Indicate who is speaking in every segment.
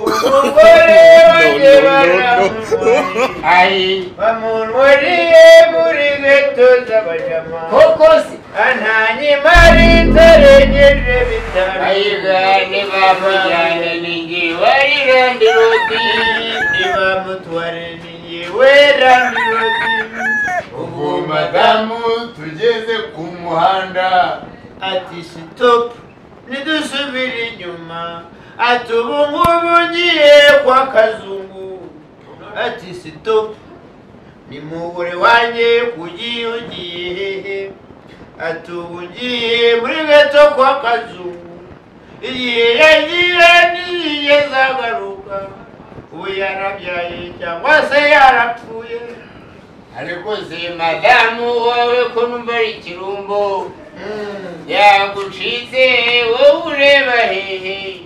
Speaker 1: umugore w'abanyamahanga
Speaker 2: Ai,
Speaker 1: bamumuriye muri geto z'abanyamahanga
Speaker 2: koko se
Speaker 1: antanyimari ntarengeje bitanu
Speaker 2: bayigane bamujyane ninjye wari randi rodi
Speaker 1: ntibamutware ni yewe rambirodi
Speaker 2: ubwo madamu tugeze ku muhanda
Speaker 1: ati sitopu ntidusubire inyuma ati ubu ngubu ngiye kwa kazungu ati sitopu ni mugore wanjye ugiye ugiye hehe ati ubu ngiye muri gato kwa kazungu igihe yagira n'igihe azagaruka ubu yarabyaye cyangwa se yarapfuye
Speaker 2: ariko se madamu wowe ko numva ari ikirumbo
Speaker 1: Mm.
Speaker 2: yagucitse wowe ureba hehe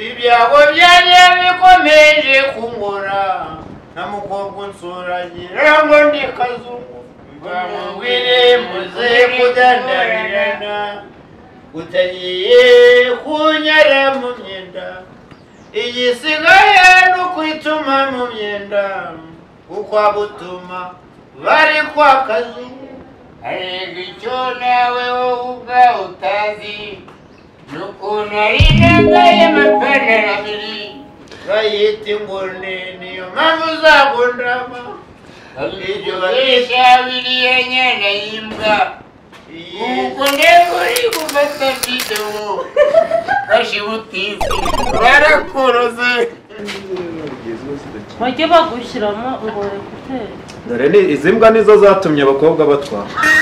Speaker 1: ibyago byanjye bikomeje kungora na mukobwa unsuranyira ngo ndi kazungu bamubwire muze kudandarirana utagiye kunyara mu myenda igisigaye ni ukwituma mu myenda ukwa butuma bari kwa kazungu
Speaker 2: arega icyo nawe wowe ubwawe utazi ni ukuntu ari nambaye amapantaro abiri
Speaker 1: bayita ingone niyo mpamvu uzagundama
Speaker 2: abikoresha biriya nyana y'imbwa
Speaker 1: Iyi-
Speaker 2: ubwo rero uri gufata videwo fashe ubutizi barakoroze
Speaker 3: bajye bagushyiramo ngo rekuteri
Speaker 4: dore ni izi mbwa nizo zatumye abakobwa batwara